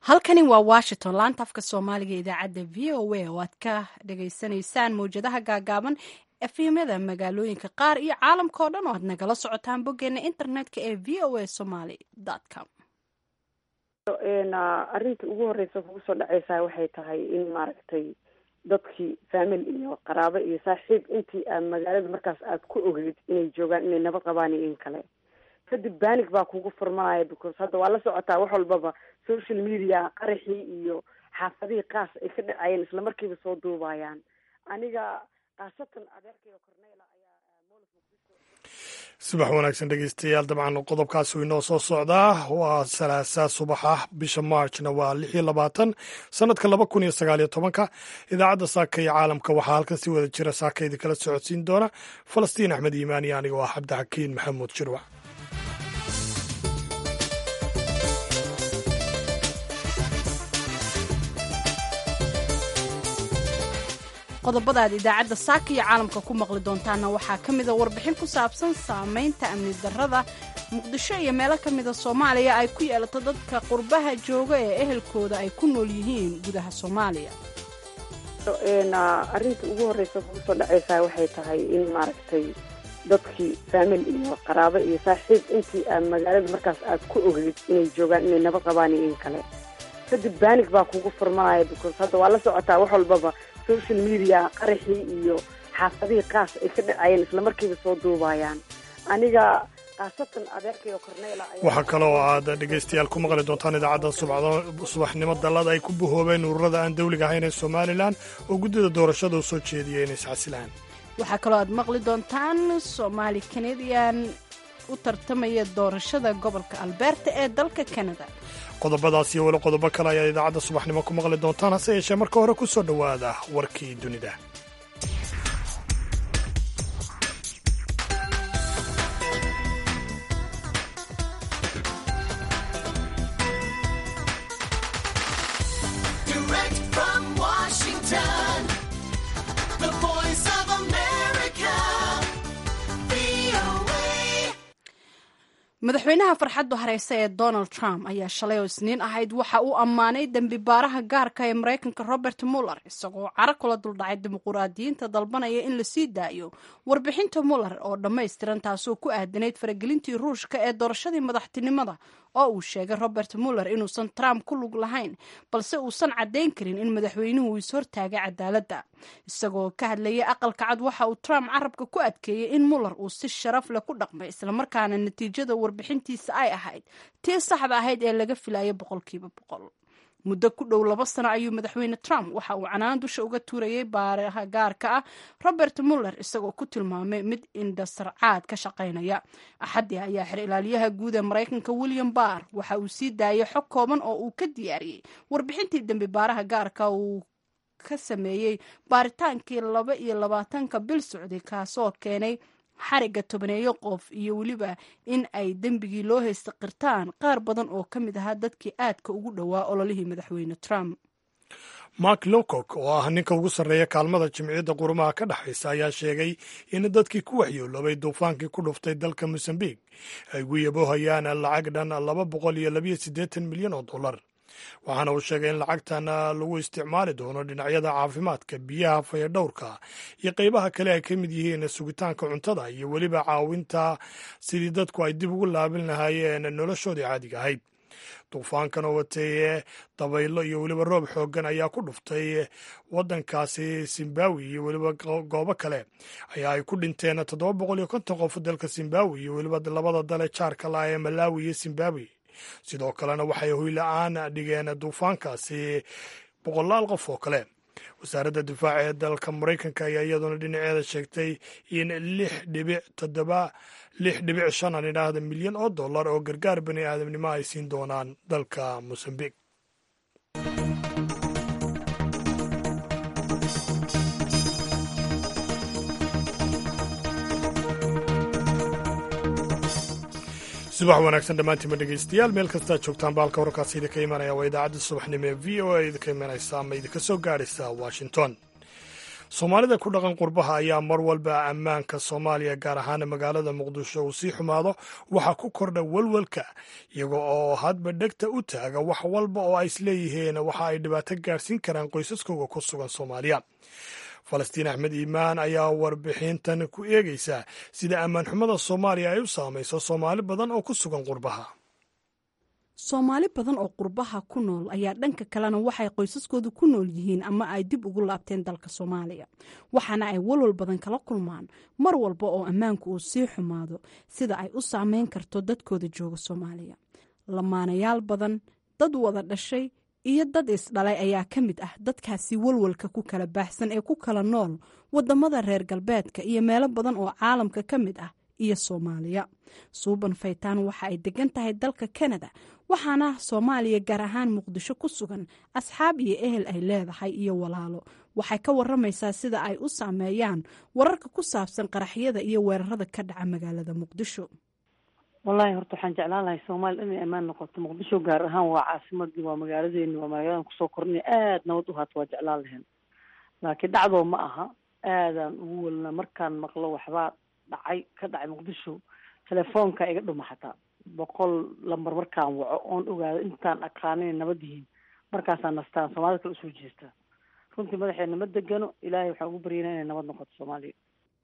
halkani waa washington laanta afka soomaaliga idaacadda v o a oo aad ka dhagaysanaysaan mawjadaha gaagaaban efemyada magaalooyinka qaar iyo caalamka oo dhan oo aad nagala socotaan boggeena internetka ee v o a somaly com arrinta ugu horeysa kugu soo dhaceysaa waxay tahay in maaragtay dadkii family iyo qaraabo iyo saaxiib intii aad magaalada markaas aad ku ogeyd inay joogaan inay nabad qabaan iyo in kale kadib banig baa kugu furmanaya because hadda waa la socotaa wax walbaba social media qaraxii iyo xaafadihii qaas ay ka dhacayeen isla markiiba soo duubayaan aniga khaasatan adeerkayga cornela ayaa subax wanaagsan dhegeystayaal dabcan qodobkaasi inoo soo socdaa waa salaasaa subaxa bisha marchna waa lix iyo labaatan sanadka laba kun iyo sagaal iyo tobanka idaacadda saaka iyo caalamka waxaa halkan si wada jira saaka idinkala socodsiin doona falastiin axmed iimaan iyo aniga waa cabdixakiin maxamuud shirwac qodobada aad idaacadda saaka iyo caalamka ku maqli doontaana waxaa ka mida warbixin ku saabsan saamaynta amni darrada muqdisho iyo meelo ka mida soomaaliya ay ku yeelato dadka qurbaha jooga ee ehelkooda ay ku nool yihiin gudaha soomaaliya arrinta ugu horeysa kugu soo dhaceysaa waxay tahay in maaragtay dadkii family iyo qaraabo iyo saaxiib intii aad magaalada markaas aad ku ogeyd inay joogaan inay nabad qabaan iyo in kale kadib banig baa kugu furmanaya because hadda waa la socotaa wax walbaba social media qaraxii iyo xaafadihii qaas ay ka dhacayeen isla markiiba soo duubayaan aniga khaasatan adeerkayga cornela waxaa kaloo aad dhegaystayaal ku maqli doontaan idaacadda subaxnimo dallada ay ku bahoobeen ururada aan dawliga ahayn ee somalilan oo guddida doorashada u soo jeediyay inay iscasilaan waxaa kaloo aad maqli doontaan soomaali kanadian u tartamaya doorashada gobolka alberta ee dalka kanada qodobadaas iyo weli qodobo kale ayaad idaacadda subaxnimo ku maqli doontaan hase yeeshee marka hore ku soo dhowaada warkii dunida madaxweynaha farxaddu hareysa ee donald trump ayaa shalay oo isniin ahayd waxa uu ammaanay dembi baaraha gaarka ee maraykanka robert muller isagoo caro kula duldhacay dimuquraadiyiinta dalbanaya in la sii daayo warbixinta muller oo dhammaystiran taasoo ku aadanayd faragelintii ruushka ee doorashadii madaxtinimada oo uu sheegay robert muller inuusan trump ku lug lahayn balse uusan caddayn karin in madaxweynuhu ishortaagay cadaaladda isagoo ka hadlayay aqalka cad waxa uu trump carabka ku adkeeyey in muller uu si sharaf leh ku dhaqmay islamarkaana natiijada warbixintiisa ay ahayd tii saxda ahayd ee laga filayay boqolkiiba boqol muddo ku dhow laba sano ayuu madaxweyne trump waxa uu canaan dusha uga tuurayay baaraha gaarka ah robert muller isagoo ku tilmaamay mid indhasarcaad ka shaqaynaya axaddii ayaa xer ilaaliyaha guud ee maraykanka william barr waxa uu sii daayay xog kooban oo uu ka diyaariyey warbixintii dembi baaraha gaarka uu ka sameeyey baaritaankii laba iyo labaatanka bil socday kaasoo keenay xariga tobaneeyo qof iyo weliba in ay dembigii loo haysta qirtaan qaar badan oo ka mid ahaa dadkii aadka ugu dhowaa ololihii madaxweyne trump mark lowcock oo ah ninka ugu sarreeya kaalmada jimciyadda qurumaha ka dhexaysa ayaa sheegay in dadkii ku waxyooloobay duufaankii ku dhuftay dalka mosambiq ay ugu yaboohayaan lacag dhan laba boqol iyo labayo siddeetan milyan oo dollar waxaana uu sheegay in lacagtan lagu isticmaali doono dhinacyada caafimaadka biyaha fayadhowrka iyo qeybaha kale ay ka mid yihiin sugitaanka cuntada iyo weliba caawinta sidii dadku ay dib ugu laabin lahaayeen noloshoodii caadiga ahayd duufaankan oo watay dabaylo iyo weliba roob xooggan ayaa ku dhuftay waddankaasi zimbabwe iyo weliba goobo kale ayaa ay ku dhinteen toddoba boqol iyo konton qof dalka zimbabwe iyo weliba labada dale jaarka la ee malawi iyo zimbabwe sidoo kalena waxay hoyla-aan dhigeen duufaankaasi boqolaal qof oo kale wasaaradda difaaca ee dalka maraykanka ayaa iyaduna dhinaceeda sheegtay in lix dhibic toddoba lix dhibic shan aan idhaahda milyan oo dollar oo gargaar bani aadamnimo ay siin doonaan dalka mosambiq subax wanaagsan dhammaantiinma dhegeystayaal meel kastaa joogtaan baalka wararkaasi idinka imanaya waa idaacadda subaxnimo ee v o a idinka imanaysa ama idinka soo gaadhaysa washington soomaalida ku dhaqan qurbaha ayaa mar walba ammaanka soomaaliya gaar ahaan magaalada muqdisho uu sii xumaado waxaa ku kordha walwalka iyaga oo hadba dhegta u taaga wax walba oo ay isleeyihiin waxa ay dhibaato gaadhsiin karaan qoysaskooga ku sugan soomaaliya falastiin axmed iimaan ayaa warbixintan ku eegaysa sida ammaan xumada soomaaliya ay u saamayso soomaali badan oo ku sugan qurbaha soomaali badan oo qurbaha ku nool ayaa dhanka kalena waxay qoysaskoodu ku nool yihiin ama ay dib ugu laabteen dalka soomaaliya waxaana ay walwal badan kala kulmaan mar walba oo ammaanku uu sii xumaado sida ay u saameyn karto dadkooda jooga soomaaliya lamaanayaal badan dad wada dhashay iyo dad isdhalay ayaa ka mid ah dadkaasi walwalka ku kala baahsan ee ku kala nool wadamada reer galbeedka iyo meelo badan oo caalamka ka mid ah iyo soomaaliya suuban faytaan waxa ay degan tahay dalka kanada waxaana soomaaliya gaar ahaan muqdisho ku sugan asxaab iyo ehel ay leedahay iyo walaalo waxay ka waramaysaa sida ay u saameeyaan wararka ku saabsan qaraxyada iyo weerarada ka dhaca magaalada muqdisho wallahi horta waxaan jeclaan lahay soomaaliya inay ammaan noqoto muqdisho gaar ahaan waa caasimadii waa magaaladeeni waa magaaladan kusoo kornay aad nabad u haato waa jeclaan lahayn laakiin dhacdoo ma aha aadaan ugu welna markaan maqlo waxbaa dhacay ka dhacay muqdisho telefoonka iga dhuma xataa boqol lambar markaan waco oon ogaado intaan aqaanin nabad yihiin markaasaan nastaan soomaalida kale usoo jeestaa runtii madaxeena ma degano ilaahay waxaan ugu baryana inay nabad noqoto soomaaliya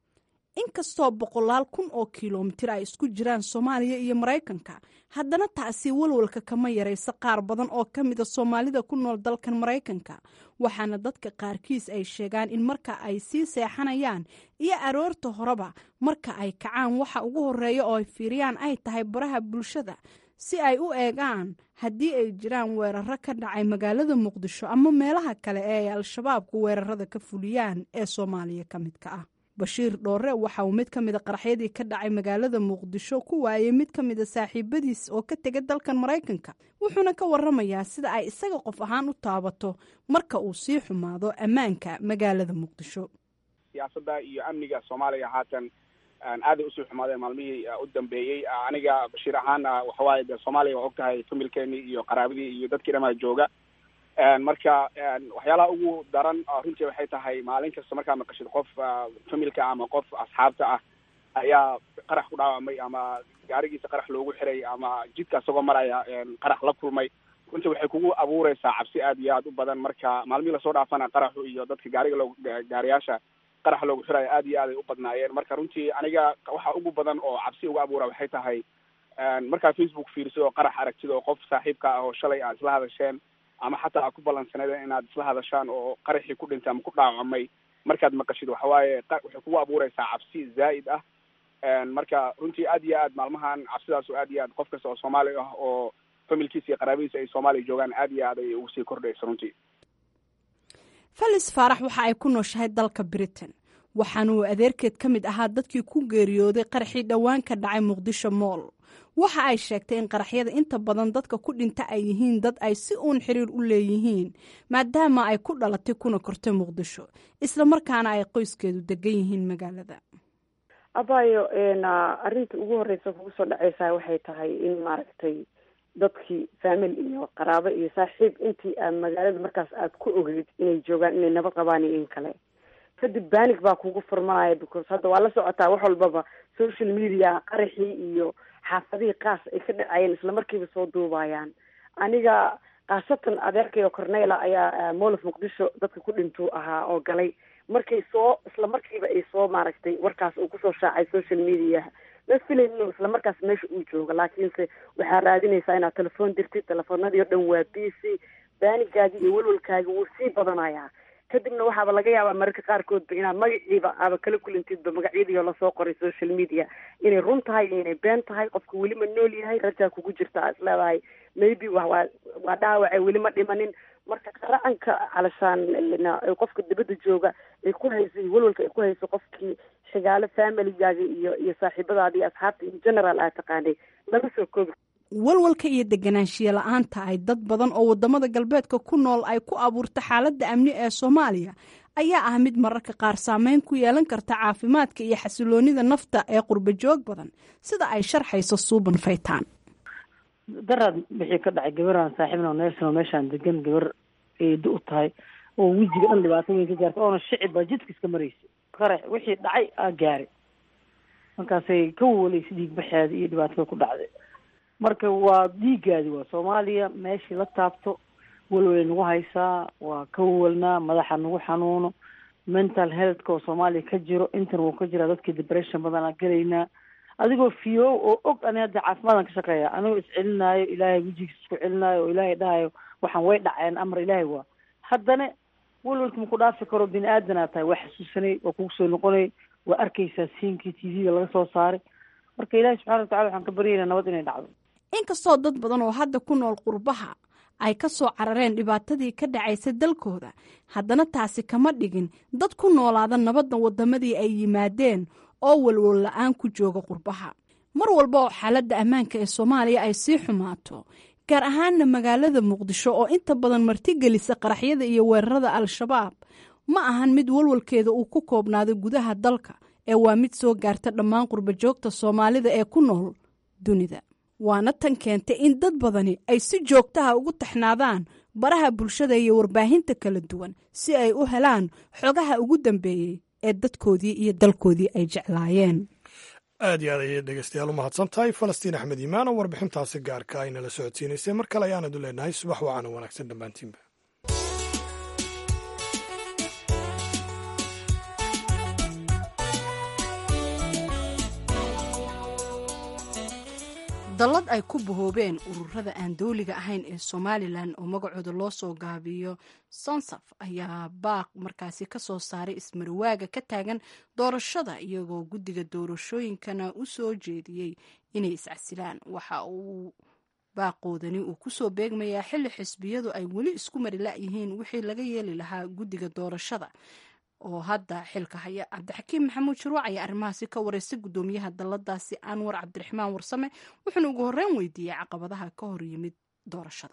inkastoo boqolaal kun oo kilomitir ay isku jiraan soomaaliya iyo maraykanka haddana taasi walwalka kama yaraysa qaar badan oo ka mida soomaalida ku nool dalkan maraykanka waxaana dadka qaarkiis ay sheegaan in marka ay sii seexanayaan iyo aroorta horeba marka ay kacaan waxa ugu horeeya oo ay fiiriyaan ay tahay baraha bulshada si ay u eegaan haddii ay jiraan weeraro ka dhacay magaalada muqdisho ama meelaha kale ee ay al-shabaabku weerarada ka fuliyaan ee soomaaliya ka midka ah bashiir dhoore waxa uu mid ka mida qaraxyadii ka dhacay magaalada muqdisho ku waayay mid ka mida saaxiibadiis oo ka tega dalkan maraykanka wuxuuna ka waramayaa sida ay isaga qof ahaan u taabato marka uu sii xumaado ammaanka magaalada muqdisho siyaasadda iyo amniga soomaaliya haatan aaday usii xumaadeen maalmihii u dambeeyey aniga bashiir ahaan waxawaaye de soomaaliya waa og tahay familkeenii iyo qaraabadii iyo dadkii dhamaa jooga marka waxyaalaha ugu daran runtii waxay tahay maalin kasta markaa maqashid qof familka ama qof asxaabta ah ayaa qarax ku dhaawamay ama gaarigiisa qarax loogu xiray ama jidka isagoo maraya qarax la kulmay runtii waxay kugu abuureysaa cabsi aad iyo aad u badan marka maalmihii lasoo dhaafana qaraxu iyo dadka gaariga loo gaariyaasha qarax loogu xiraya aad iyo aad ay u badnaayeen marka runtii aniga waxa ugu badan oo cabsi uga abuura waxay tahay markaa facebook fiirso oo qarax aragtid oo qof saaxiibka ah oo shalay aad isla hadasheen ama xataa aad ku ballansaneedeen inaad isla hadashaan oo qaraxii ku dhintay ama ku dhaawacmay markaad maqashid waxawaaye waxay kugu abuureysaa cabsi zaa'id ah marka runtii aad iyo aad maalmahan cabsidaas oo aad iyo aad qof kasta oo soomaali ah oo familkiisa iyo qaraabadiisa ay soomaaliya joogaan aad iyo aad ay ugu sii kordhaysa runtii felis faarax waxa ay ku nooshahay dalka britain waxaana uu adeerkeed ka mid ahaa dadkii ku geeriyooday qaraxii dhowaan ka dhacay muqdisho mool waxa ay sheegtay in qaraxyada inta badan dadka ku dhinta ay yihiin dad ay si uun xiriir u leeyihiin maadaama ay ku dhalatay kuna kortay muqdisho isla markaana ay qoyskeedu degan yihiin magaalada abayo arrinta ugu horeysa kugu soo dhaceysaa waxay tahay in maaragtay dadkii family iyo qaraabo iyo saaxiib intii aad magaalada markaas aad ku ogeyd inay joogaan inay nabad qabaan iyo in kale kadib banig baa kugu furmanaya because hadda waa la socotaa wax walbaba social media qaraxii iyo xaafadihii qaas ay ka dhacayeen isla markiiba soo duubayaan aniga khaasatan adeerkayo cornela ayaa molof muqdisho dadka ku dhintuu ahaa oo galay markay soo isla markiiba ay soo maaragtay warkaas uu kusoo shaacay social mediaha ma filayn inuu isla markaas meesha uu joogo laakiinse waxaa raadinaysaa inaad telefoon dirtid telefoonadii o dhan waa busy baanigaagii iyo walwalkaagi wuu sii badanayaa kadibna waxaaba laga yaabaa mararka qaarkoodba inaad magaciiba aaba kala kulintidba magacyadiioo lasoo qoray social media inay run tahay iyo inay been tahay qofka weli ma nool yahay rajaa kugu jirta aa isleedahay maybe wa waa waa dhaawace weli ma dhimanin marka qaracanka calashaan qofka dibadda jooga ay ku hayso iyo walwalka ay ku hayso qofkii xigaalo familygaaga iyo iyo saaxiibadaada iyo asxaabta in general aad taqaanay lama soo koobi walwalka iyo deganaanshiya la-aanta ay dad badan oo wadamada galbeedka ku nool ay ku abuurta xaaladda amni ee soomaaliya ayaa ah mid mararka qaar saameyn ku yeelan karta caafimaadka iyo xasiloonida nafta ee qurba joog badan sida ay sharxayso suuban faytaan daraad wixii ka dhacay gabaraan saaxiibna neersan oo meeshaan degan gabar eedo u tahay oo wejiga dhan dhibaato weyn ka gaartay oona shicib baa jidka iska maraysa qarax wixii dhacay aa gaaray markaasay ka wawalaysa dhiig baxeeda iyo dhibaatada ku dhacday marka waa dhiigaadi waa soomaaliya meeshii la taabto walwalay nagu haysaa waa ka wawalnaa madaxa nagu xanuuno mental healthka oo soomaaliya ka jiro intan wuu ka jiraa dadkii depression badanaa gelaynaa adigoo fiyo oo og ani hadda caafimaadaan ka shaqeeya anigoo iscelinaayo ilaahay wejigiis isku celinaayo oo ilaahay dhahayo waxaan way dhaceen amar ilaahay waa haddana walwalka maku dhaafi karo bini aadanaa tahay waa xasuusanay waa kugu soo noqonay waa arkaysaa siinkii t v-ga laga soo saaray marka ilaahay subxana watacala waxaan ka baryaynaa nabad inay dhacdo inkastoo dad badan oo hadda ku nool qurbaha ay ka soo carareen dhibaatadii ka dhacaysa dalkooda haddana taasi kama dhigin dad ku noolaada nabadda waddamadii ay yimaadeen oo walwal la-aan ku jooga qurbaha mar walba oo xaaladda ammaanka ee soomaaliya ay sii xumaato gaar ahaanna magaalada muqdisho oo inta badan martigelisa qaraxyada iyo weerarada al-shabaab ma ahan mid walwalkeeda uu ku koobnaado gudaha dalka ee waa mid soo gaarta dhammaan qurbajoogta soomaalida ee ku nool dunida waana tan keentay in dad badani ay si joogtaha ugu taxnaadaan baraha bulshada iyo warbaahinta kala duwan si ay u helaan xogaha ugu dambeeyey ee dadkoodii iyo dalkoodii ay jeclaayeen aad iyo aad ayay dhegeystayaal u mahadsan tahay falastiin axmed iimaan oo warbixintaasi gaarka ay nala socodsiinaysay mar kale ayaanadu leenahay subax wacaana wanaagsan dhammaantiinba dallad ay ku bahoobeen ururada aan dowliga ahayn ee somalilan oo magacooda loo soo gaabiyo sonsaf ayaa baaq markaasi ka soo saaray ismarwaaga ka taagan doorashada iyagoo guddiga doorashooyinkana u soo jeediyey inay iscasilaan waxa uu baaqoodani uu kusoo beegmayaa xilli xisbiyadu ay weli isku mari la-yihiin wixii laga yeeli lahaa guddiga doorashada oo hadda xilka haya cabdixakiim maxamuud shuruuc ayaa arrimahaasi ka wareystay guddoomiyaha dalladaasi anwar cabdiraxmaan warsame wuxuuna ugu horreyn weydiiyey caqabadaha ka hor yimid doorashada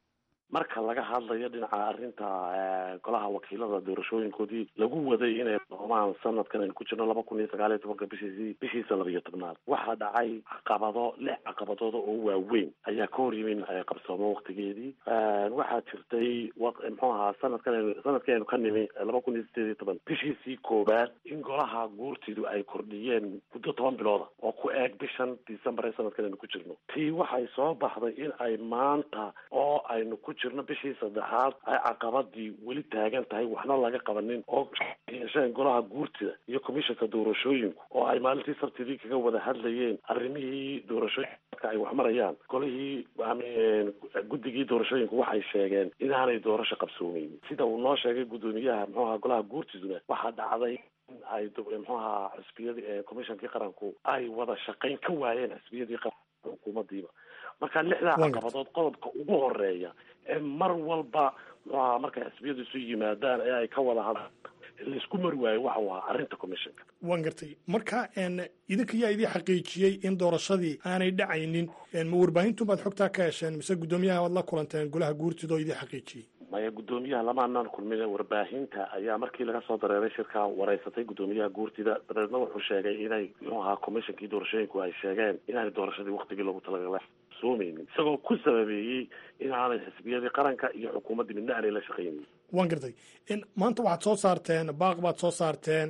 marka laga hadlayo dhinaca arrinta golaha wakiilada doorashooyinkoodii lagu waday inay doomaan sanadkan aynu ku jirno laba kun iyo sagaal iyo tobanka bishiisii bishiisa laba iyo tobnaad waxaa dhacay caqabado lix caqabadooda oo waaweyn ayaa ka hor yimin qabsoomo waktigeedii waxaa jirtay muxuu ahaa sanadkan aynu sanadkii aynu ka nimi laba kun iyo sideed iyo toban bishiisii koowaad in golaha guurtidu ay kordhiyeen muddo toban bilooda oo ku eeg bishan december ee sanadkan aynu ku jirno tii waxay soo baxday in ay maanta oo aynu ku jirno bishii saddexaad ay caqabadii weli taagan tahay waxna laga qabanin oo yeesheen golaha guurtida iyo commissionka doorashooyinku oo ay maalintii sabtidii kaga wada hadlayeen arrimihii doorashooyinka ay wax marayaan golihii guddigii doorashooyinku waxay sheegeen inaanay doorasho qabsoomeynin sida uu noo sheegay guddoomiyaha muxuu ahaa golaha guurtiduna waxaa dhacday in ay muxuu ahaa xisbiyadii commissionkii qaranku ay wada shaqayn ka waayeen xisbiyadii qaranka xukuumadiiba marka lixdaa caqabadood qodobka ugu horeeya ee mar walba muxuaha markay xisbiyadu isu yimaadaan ee ay ka wada hadlaan laisku mari waayo waxa uu ahaa arrinta commissionka waan gartay marka idinka yaa idii xaqiijiyey in doorashadii aanay dhacaynin ma warbaahintu baad xogtaa ka hesheen mise guddoomiyaha waad la kulanteen golaha guurtida oo idii xaqiijiyey maya guddoomiyaha lama anaan kulmin warbaahinta ayaa markii laga soo dareeray shirka wareysatay guddoomiyaha guurtida dabeedna wuxuu sheegay inay muxuu ahaa commissionkii doorashooyinku ay sheegeen inaanay doorashadii waktigii loogu talagalay soomeynin isagoo ku sababeeyey inaanay xisbiyadii qaranka iyo xukuumaddii midna aanay la shaqaynin waan gartay maanta waxaad soo saarteen baaq baad soo saarteen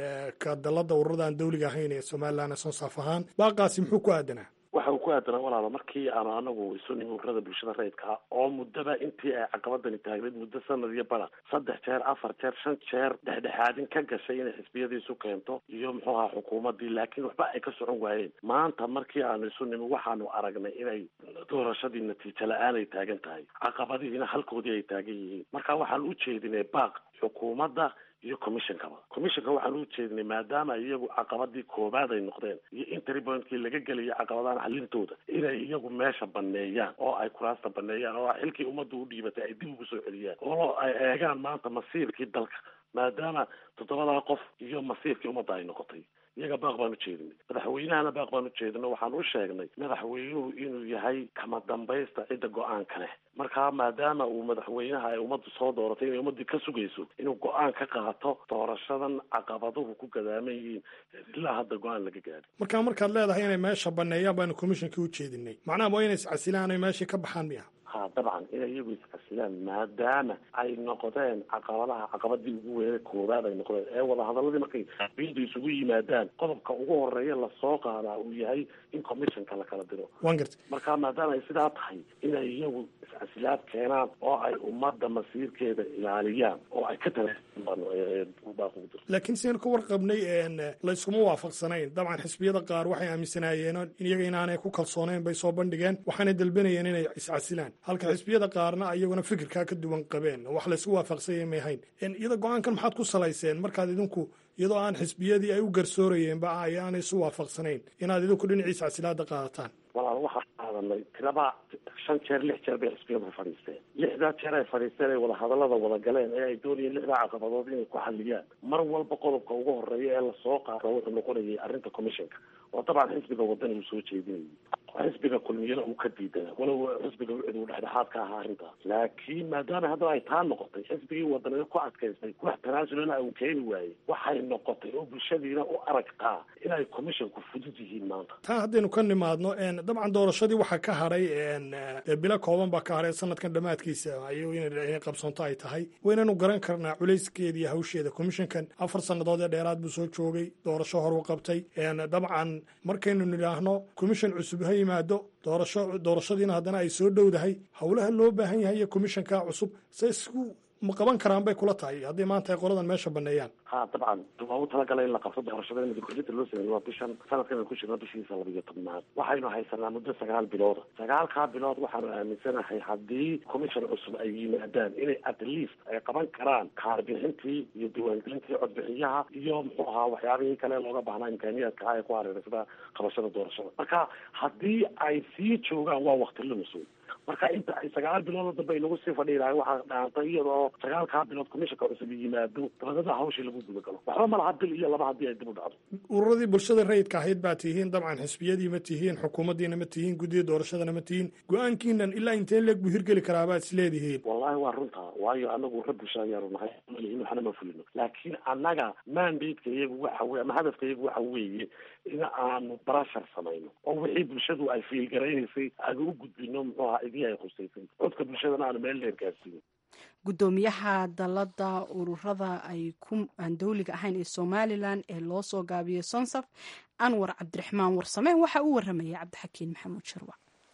ka dalada ururada aan dawliga ahayn ee somalilan sonsaaf ahaan baaqaasi muxuu ku aadanaa waxa uu ku aadanaa walaalo markii aanu anagu isu nimi ururada bulshada rayidka oo muddaba intii ay caqabadani taagnayd muddo sanad iyo bara saddex jeer afar jeer shan jeer dhexdhexaadin ka gashay inay xisbiyadii isu keento iyo muxuu ahaa xukuumaddii laakiin waxba ay ka socon waayeen maanta markii aanu isu nimi waxaanu aragnay inay doorashadii natiijo la-aan ay taagan tahay caqabadihiina halkoodii ay taagan yihiin marka waxaan u jeedinay baaq xukuumadda iyo commissionkaba commissionka waxaan u jeedinay maadaama iyagu caqabadii koobaad ay noqdeen iyo intry pointkii laga gelayo caqabadahan xalintooda inay iyagu meesha baneeyaan oo ay kuraasta baneeyaan oo xilkii ummadda u dhiibatay ay dib ugu soo celiyaan oo ay eegaan maanta masiirkii dalka maadaama toddobadaa qof iyo masiirkii ummadda ay noqotay iyaga baaq baan u jeedinay madaxweynahana baaq baan u jeedinay waxaan u sheegnay madaxweynuhu inuu yahay kama dambaysta cidda go-aanka leh markaa maadaama uu madaxweynaha ay ummaddu soo dooratay inay ummaddii ka sugayso inuu go-aan ka qaato doorashadan caqabaduhu ku gadaaman yihiin ilaa hadda go-aan laga gaadhi markaa markaad leedahay inay meesha baneeyaan baanu commissionkii u jeedinay macnaha waa inay iscasilaan ay meeshii ka baxaan miya ha dabcan inay iyagu iscasilaan maadaama ay noqdeen caqabadaha caqabadii ugu weynay koowaad ay noqdeen ee wadahadaladii markay bindu isugu yimaadaan qodobka ugu horeeya lasoo qaadaa uu yahay in commissionka la kala diro waan gartay marka maadaama ay sidaa tahay inay iyagu iscasilaad keenaan oo ay ummadda masiirkeeda ilaaliyaan oo ay ka tabaaqu laakiin sidaynu ka warqabnay layskuma waafaqsanayn dabcan xisbiyada qaar waxay aaminsanaayeen in iyaga inaanay ku kalsooneyn bay soo bandhigeen waxaanay dalbanayeen inay iscasilaan halka xisbiyada qaarna iyaguna fikirkaa ka duwan qabeen wax laysku waafaqsanya may hayn iyada go-aankan maxaad ku salayseen markaad idinku iyadoo aan xisbiyadii ay u garsoorayeenba ay aanay isu waafaqsanayn inaad idinku dhinacii iscasilaada qaadataan walaal waxaan qaadanay tiraba shan jeer lix jeer bay xisbiyadu fadhiisteen lixdaa jeer ay fadhiisteen ay wadahadalada wada galeen ee ay doonayeen lixdaa caqabadood inay ku xaliyaan mar walba qodobka ugu horeeya ee lasoo qaado wuxuu noqonayay arrinta commissionka oo dabcan xisbiga wadani uu soo jeedinayay xisbiga kulmiyana uu ka diidana walow xisbiga wicid uu dhexdhexaad ka ahaa arrintaas laakiin maadaama haddaba ay taa noqotay xisbigii wadanina ku adkaystay wax tanaasulana uu keeni waayey waxay noqotay oo bulshadiina u aragtaa inay commissionku fudud yihiin maanta taa haddaynu ka nimaadno dabcan doorashadii waxaa ka hadhay bilo kooban baa ka hadhay sanadkan dhammaadkiisa ayuu inay qabsoonto ay tahay waynanu garan karnaa culayskeeda iyo hawsheeda commissionkan afar sannadood ee dheeraad buu soo joogay doorasho horu qabtay dabcan markaynu nidhaahno commission cusub ha yimaado doorasho doorashadiina haddana ay soo dhowdahay howlaha loo baahan yahay iyo commissionka cusub se isku ma qaban karaan bay kula tahay haddii maanta ay qoladan meesha baneeyaan ha dabcan waa u talagalay in la qabto doorashada in dikordinta loo sameeyey waa bishan sanadkan aan ku jirno bishiisa laba iyo tobnaad waxaynu haysanaa muddo sagaal bilooda sagaalkaa bilood waxaanu aaminsanahay haddii commission cusub ay yimaadaan inay at least ay qaban karaan kaarbixintii iyo diiwaangelintii codbixiyaha iyo muxuu ahaa waxyaabihii kale looga baahnaa imkaaniyaadka ah ee ku hareeray sida qabashada doorashada marka haddii ay sii joogaan waa wakti lumisoy marka inta ay sagaal bilood dambe ay nagu sii fadhiilahay waxaa dhaantay iyadoo sagaalkaa bilood commissionka cusub yimaado dabadada hawshii lagu guda galo waxba ma laha bil iyo laba haddii ay dib u dhacdo ururadii bulshada rayidka ahayd baa tihiin dabcan xisbiyadii ma tihiin xukuumaddiina ma tihiin guddida doorashadana ma tihiin go-aankiinan ilaa intee leeg buu hirgeli karaa baad is leedihiin wallahi waa runta waayo anagu ra bulsha ayaanu nahay malihin waxna ma fulino laakiin annaga mandate-ka iyagu waxa weye ama hadafka iyagu waxa weeye in aanu barashar samayno oo wixii bulshadu ay fiilgaraynaysay aanu u gudbino muxuu ahaa idii ay khusaysay codka bulshadana aanu meel dheer gaarsiino guddoomiyaha dalada ururada ay ku aan dowliga ahayn ee somalilan ee loo soo gaabiyey sonsaf anwar cabdiraxmaan warsame waxa uu waramayay cabdixakiin maxamuud sharwac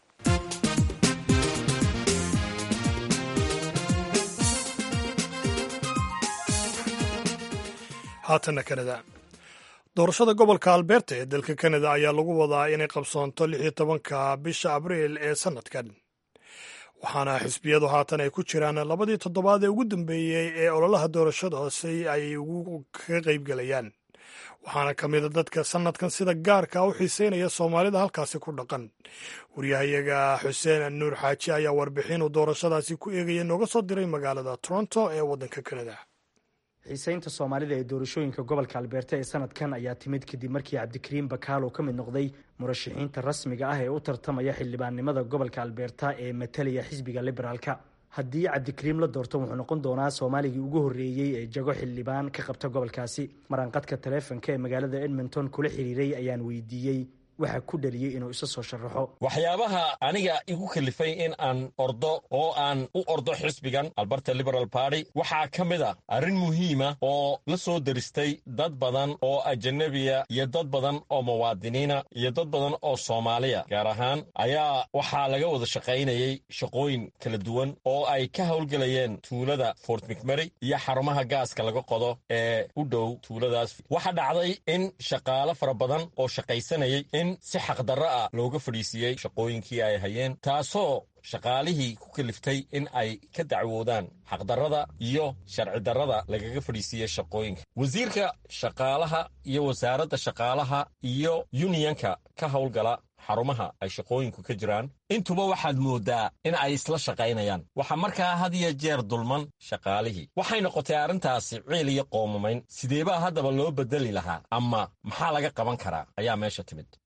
haatanna kanada doorashada gobolka alberta ee dalka kanada ayaa lagu wadaa inay qabsoonto lix iyo tobanka bisha abriil ee sanadkan waxaana xisbiyadu haatan ay ku jiraan labadii toddobaad ee ugu dambeeyey ee ololaha doorashadaasi ay ugu kaga qaybgelayaan waxaana ka mida dadka sanadkan sida gaarka u xiiseynaya soomaalida halkaasi ku dhaqan waryahayaga xuseen nuur xaaji ayaa warbixin uu doorashadaasi ku eegaya nooga soo diray magaalada toronto ee waddanka kanada xiiseynta soomaalida ee doorashooyinka gobolka albeerta ee sanadkan ayaa timid kadib markii cabdikariim bakaalo ka mid noqday murashaxiinta rasmiga ah ee u tartamaya xildhibaannimada gobolka albeerta ee matalaya xisbiga liberaalka haddii cabdikariim la doorto wuxuu noqon doonaa soomaaligii ugu horreeyey ee jago xildhibaan ka qabta gobolkaasi maraanqadka taleefonka ee magaalada edmonton kula xiriiray ayaan weydiiyey waxaa ku dhaliyey inuu isa soo sharaxo waxyaabaha aniga igu kalifay in aan ordo oo aan u ordo xisbigan alberta liberal party waxaa ka mid a arrin muhiima oo la soo deristay dad badan oo ajanabiya iyo dad badan oo muwaadiniina iyo dad badan oo soomaaliya gaar ahaan ayaa waxaa laga wada shaqaynayay shaqooyin kala duwan oo ay ka howlgelayeen tuulada fort mcmary iyo xarumaha gaaska laga qodo ee u dhow tuuladaas waxaa dhacday in shaqaalo fara badan oo shaqaysanayay si xaqdarro ah looga fadhiisiiyey shaqooyinkii ay hayeen taasoo shaqaalihii ku kaliftay in ay ka dacwoodaan xaqdarrada iyo sharci darrada lagaga fadhiisiiyey shaqooyinka wasiirka shaqaalaha iyo wasaaradda shaqaalaha iyo yuniyanka ka howlgala xarumaha ay shaqooyinku ka jiraan intuba waxaad mooddaa in ay isla shaqaynayaan waxaa markaa had iyo jeer dulman shaqaalihii waxay noqotay arrintaasi ciil iyo qoomamayn sideebaa haddaba loo beddeli lahaa ama maxaa laga qaban karaa ayaa meesha timid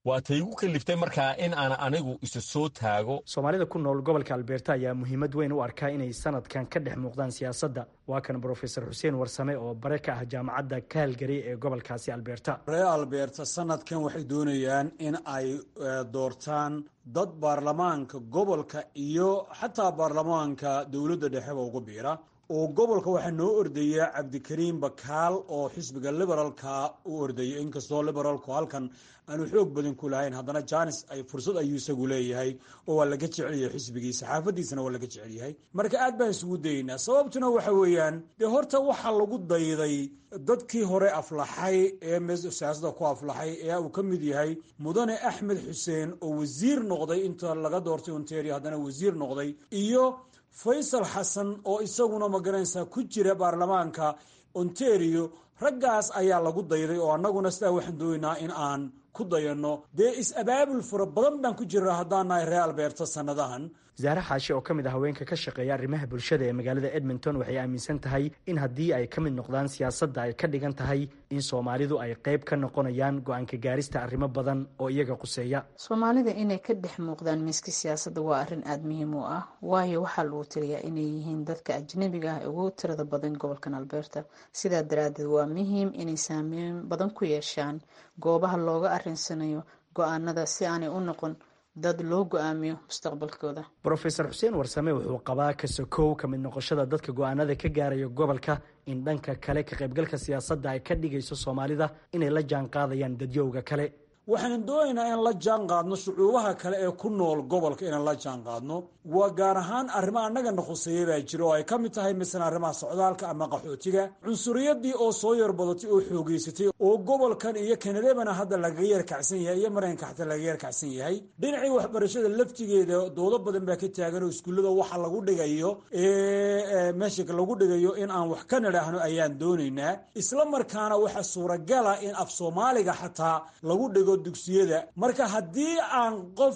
waa tay igu kaliftay markaa in aan anigu isa soo taago soomaalida ku nool gobolka albeerta ayaa muhiimad weyn u arkaa inay sanadkan ka dhex muuqdaan siyaasadda waa kan brofesor xuseen warsame oo bare ka ah jaamacadda kaalgari ee gobolkaasi albeerta reer albeerta sanadkan waxay doonayaan in ay doortaan dad baarlamaanka gobolka iyo xataa baarlamaanka dowladda dhexeba ugu biira oo gobolka waxaa noo ordaya cabdikariim bakaal oo xisbiga liberaalka u ordaya inkastoo liberaalku halkan aanu xoog badan ku lahayn haddana janis ay fursad ayuu isagu leeyahay oo waa laga jecelyahay xisbigiisa xaafadiisana waa laga jecel yahay marka aad baan isugu dayeynaa sababtuna waxa weeyaan dee horta waxaa lagu dayday dadkii hore aflaxay ee siyaasada ku aflaxay ee uu ka mid yahay mudane axmed xuseen oo wasiir noqday inta laga doortay ontario haddana wasiir noqday iyo faysal xasan oo isaguna magaranaysaa ku jira baarlamaanka ontario raggaas ayaa lagu dayday oo annaguna sidaa waxaan doonaynaa in aan ku dayanno dee is-abaabul fara badan baan ku jirnaa haddaan nahay reer albeerta sannadahan wasaare xaashi oo ka mid ah haweenka ka shaqeeya arrimaha bulshada ee magaalada edmonton waxay aaminsan tahay in haddii ay ka mid noqdaan siyaasadda ay ka dhigan tahay in soomaalidu ay qayb ka noqonayaan go-aanka gaarista arrimo badan oo iyaga quseeya soomaalida inay ka dhex muuqdaan miiska siyaasadda waa arrin aada muhiim u ah waayo waxaa lagu taliyaa inay yihiin dadka ajnabiga ah ee ugu tirada badan gobolkan albeerta sidaa daraaddeed waa muhiim inay saameyn badan ku yeeshaan goobaha looga arrinsanayo go-aanada si aanay u noqon dad loo go-aamiyo mustaqbalkooda brofesor xuseen warsame wuxuu qabaa kasokow ka mid noqoshada dadka go-aanada ka gaaraya gobolka in dhanka kale ka qaybgalka siyaasadda ay ka dhigayso soomaalida inay la jaan qaadayaan dadyowga kale waxaan doonaynaa in la jaan qaadno shucuubaha kale ee ku nool gobolka inaan la jaan qaadno waa gaar ahaan arrimo annagana khuseeya baa jira oo ay ka mid tahay masalan arrimaha socdaalka ama qaxootiga cunsuriyadii oo soo yarbadatay oo xoogeysatay oo gobolkan iyo kanadabana hadda lagaga yarkacsan yahay iyo maraykanka xataa lagaga yarkacsan yahay dhinacii waxbarashada laftigeeda doodo badan baa ka taagan oo iskuullada waxa lagu dhigayo meesha lagu dhigayo in aan wax ka nidhaahno ayaan doonaynaa isla markaana waxaa suuragala in af soomaaliga xataa lagu dhigo dugsiyada marka haddii aan qof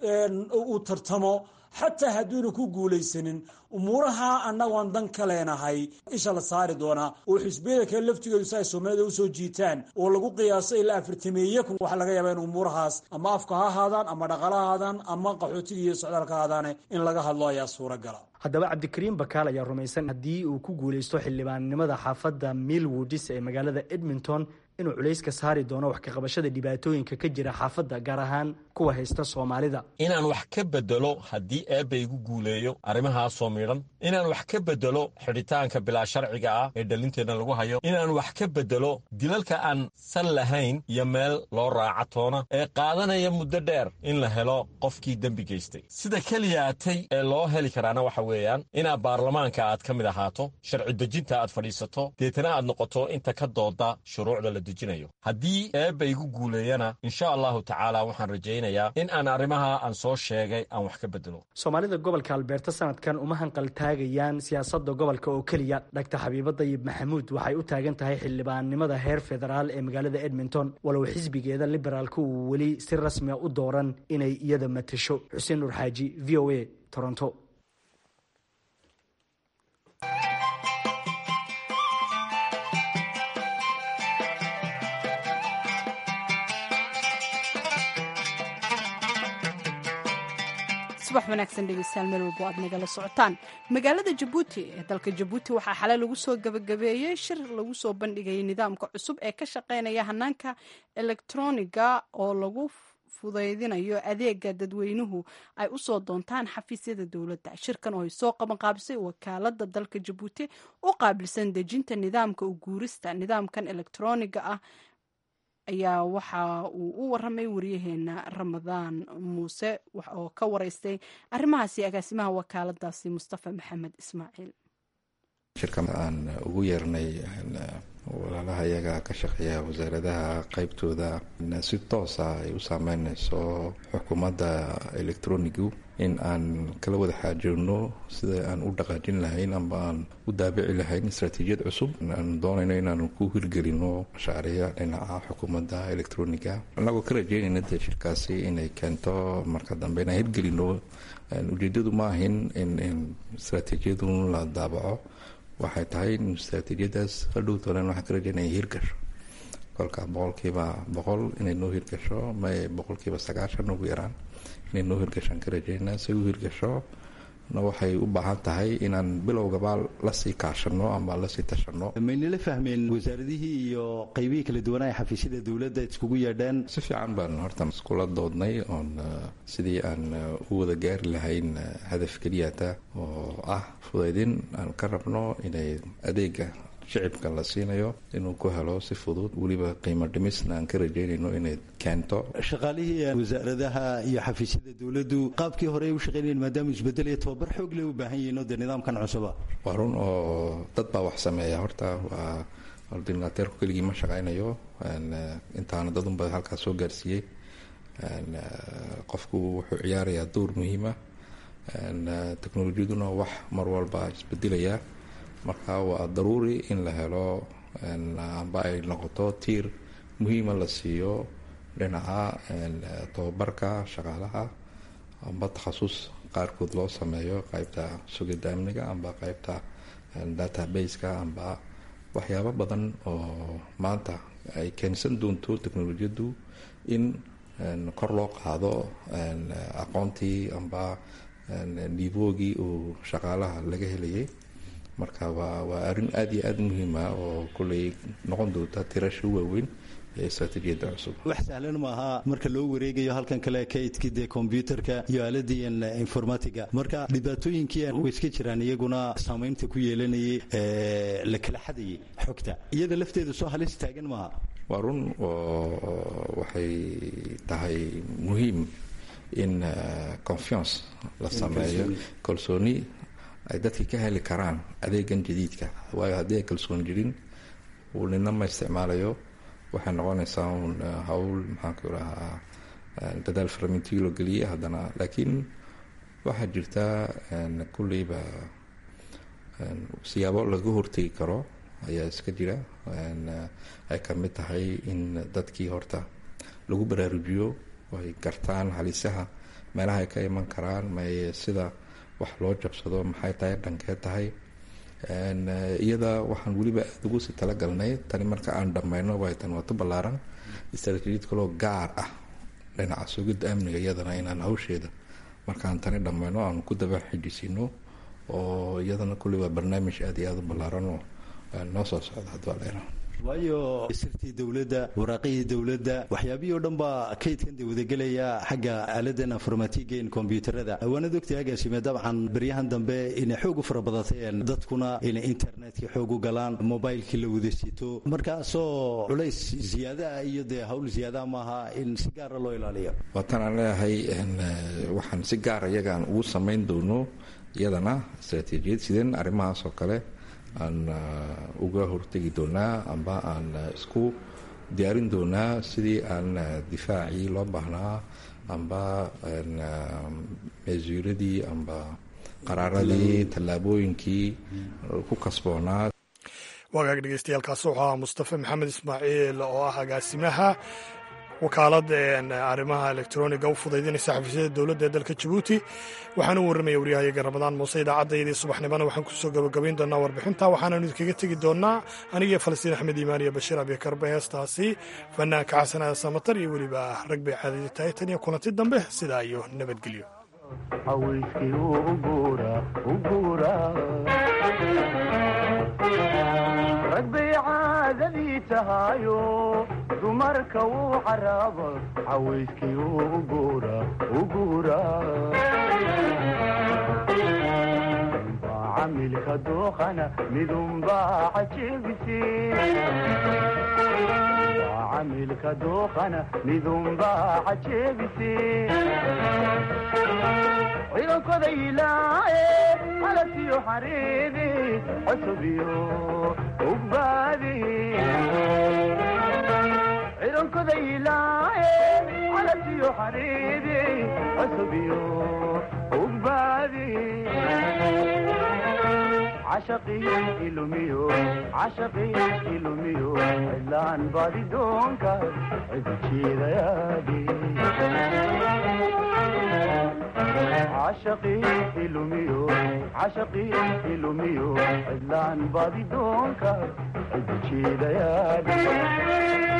uu tartamo xataa hadduuna ku guulaysanin umuuraha annagoon dan ka leenahay isha la saari doonaa oo xisbiyada kale laftigoodu si ay soomaalida usoo jiitaan oo lagu qiyaaso ilaa afartameeye kun waxaa laga yaabaa in umuurahaas ama afka ha ahaadaan ama dhaqala ha ahaadaan ama qaxootiga iyo socdaalka ha ahaadaane in laga hadlo ayaa suuragala haddaba cabdikariim bakaal ayaa rumaysan haddii uu ku guulaysto xildhibaannimada xaafadda millwoodis ee magaalada edmonton inuu culayska saari doono wax kaqabashada dhibaatooyinka ka jira xaafadda gaar ahaan kuwa haysta soomaalida inaan wax ka bedelo haddii eebba igu guuleeyo arrimahaasoo midhan inaan wax ka bedelo xidhitaanka bilaa sharciga ah ee dhalinteenna lagu hayo inaan wax ka bedelo dilalka aan san lahayn iyo meel loo raaca toona ee qaadanaya muddo dheer in la helo qofkii dembi geystay sida keliyaatay ee loo heli karaana waxa weeyaan inaad baarlamaanka aad ka mid ahaato sharci dejinta aad fadhiisato deetana aad noqoto inta ka dooda shuruucda la dejinayo haddii eebba igu guuleeyana insha allahu tacaala waxaan rajaynayaa in aan arrimaha aan soo sheegay aan wax ka bedelo soomaalida gobolka albeerta sanadkan uma hanqal taagayaan siyaasadda gobolka oo keliya dhagtar xabiibo dayib maxamuud waxay u taagan tahay xildhibaannimada heer federaal ee magaalada edmonton walow xisbigeeda liberaalka uu weli si rasmia u dooran inay iyada matasho xuseen nuur xaaji v o a toronto subax wanaagsan dhegeystayaal meel walbo aad nagala socotaan magaalada jabuuti ee dalka jabuuti waxaa xalay lagu soo gabagabeeyey shir lagu soo bandhigayay nidaamka cusub ee ka shaqeynaya hanaanka elektroniga oo lagu fudaydinayo adeega dadweynuhu ay usoo doontaan xafiisyada dowladda shirkan oo ay soo qabanqaabisay wakaalada dalka jabuuti u qaabilsan dejinta nidaamka u guurista nidaamkan elektroniga ah ayaa waxa uu u waramay waryaheena ramadaan muuse oo ka wareystay arrimahaasi agaasimaha wakaaladaasi mustafa maxamed ismaaciil shirka aan ugu yeernay walaalaha iyaga ka shaqeeya wasaaradaha qeybtooda si toosa ay u saameyneyso xukuumadda electronigu in aan kala wada xaajoonno sida aan u dhaqaajin lahayn amba aan u daabici lahayn istraatiijiyad cusub aan doonayno inaan ku hirgelino mashaariic dhinaca xukuumadda electroniga annagoo ka rajeynayna dee shirkaasi inay keento marka dambe inaan hirgelino ujeedadu ma ahin in istraatiijiyadu la daabaco waxay tahay in istraatiijiyadaas hadhow toolan waxaan ka rajeynaya hirgasho kolka boqolkiiba boqol inay noo hirgasho may boqolkiiba sagaashan ugu yaraan inay noo hirgashaan ka rajeynaa si u hirgasho na waxay u baahan tahay inaan bilowgaba lasii kaashano ama lasii tashano maynala fahmeen wasaaradihii iyo qaybihii kala duwanaa xafiisyada dowladda iskugu yeedheen si fiican baan horta iskula doodnay oon sidii aan u wada gaari lahayn hadaf keliyata oo ah fudaydin aan ka rabno inay adeega shicibka la siinayo inuu ku helo si fudud weliba qiimo dhimisna aan ka rajeynayno inay keento shaqaalihii wasaaradaha iyo xafiisyada dowladdu qaabkii hore ay u shaqeynayeen maadaama isbedel iyo tababar xoog leh u baahan yihiin oo dee nidaamkan cusuba waa run oo dad baa wax sameeya horta waa ordinateerku keligii ma shaqaynayo intaana dadunba halkaas soo gaarsiiyey qofku wuxuu ciyaarayaa door muhiima teknolojiyaduna wax mar walba isbedelaya marka waa daruuri in la helo amba ay noqoto tiir muhiima la siiyo dhinaca tababarka shaqaalaha amba takhasus qaarkood loo sameeyo qaybta sugidda amniga amba qaybta databaseka amba waxyaabo badan oo maanta ay keensan doonto teknolojiyaddu in kor loo qaado aqoontii amba nivoogii uu shaqaalaha laga helayay marka waa waa arrin aada iyo aada muhiima oo kolley noqon doonta tirasha waaweyn ee istraatiijiyadda cusub wax sahlan maaha marka loo wareegayo halkan kale kaydkii dee kombyuutarka iyo aaladii informatiga marka dhibaatooyinkii way iska jiraan iyaguna saamaynta ku yeelanayay la kala xadayay xogta iyada lafteeda soo halis taagan maaha waa run oo waxay tahay muhiim in confiance la sameeyo kalsooni ay dadka ka heli karaan adeegan jadiidka waayo haddii ay kalsoon jirin uu nina ma isticmaalayo waxay noqonaysaa un hawl maxaanku irahaa dadaal faramintii loo geliyay haddana laakiin waxaa jirta kulleyba siyaabo laga hortegi karo ayaa iska jira ay ka mid tahay in dadkii horta lagu baraarujiyo ay gartaan halisaha meelaha ay ka iman karaan may sida wax loo jabsado maxay tahay dhankee tahay iyada waxaan weliba aada ugu sii talagalnay tani marka aan dhammayno way tan wato ballaaran istraatiijiyad kaloo gaar ah dhinaca sugidda amniga iyadana inaan hawsheeda markaan tani dhammayno aan ku daba xijisiino oo iyadana kulli waa barnaamij aada iyo aada u ballaaran oo noo soo socda haddua leena waayo sirtii dowladda waraaqihii dowladda waxyaabihii o dhan baa kaydkan de wadagelaya xagga aaladan informatiga in kombyuutarada waanad ogtay agaasime dabcan baryahan dambe inay xoog u fara badateen dadkuna inay internetkii xoog u galaan mobilekii la wada sito markaasoo culays ziyaadaah iyo dee hawl ziyaadaha maaha in si gaara loo ilaaliyo waatan aan leeyahay waxaan si gaara iyagaan ugu samayn doono iyadana istraatiijiyad sideen arrimahaas oo kale aan uga hortegi doonaa amba aan isku diyaarin doonaa sidii aan difaacii loo baahnaa amba mesuuradii amba qaraaradii tallaabooyinkii ku kasboonaa wagaag dhegeystayaaalkaasi wuxuu ahaa mustafa maxamed ismaaciil oo ah agaasimaha wakaalada arrimaha elektroniga u fudaydinaysa xafiisyada dowladda ee dalka jabuuti waxaana u warramaya waryahayaga ramadaan muuse idaacaddaydii subaxnimona waxaan kusoo gabagabayn doonaa warbixinta waxaananu idinkaga tegi doonaa anigii falastiin axmed iimaan iyo bashiir abikarbe heestaasi fanaanka xasanada samatar iyo weliba rag bay caadadi tahay tan iyo kulanti dambe sidaa iyo nabadgelyo ragbay caadadii tahayo dumarka wuu caraaba cawayskii u guura u guura midunbaa camilka dooqana midunbaa cajebise camilka dooqana midunbaa cajebise ciidankoda ilaaye calasiyo xariibi cosubiyo ugbaadi ciidankoda ilaaye calasiyo xariibi cosubiyo ugbaadi cashaqii ilumiyo cashaqii ilumiyo cidlaan baadi doonka cidu jiidayaadi cashaqii ilumiyo cashaqii ilumiyo cidlaan baadi doonka cidu jiidayaadi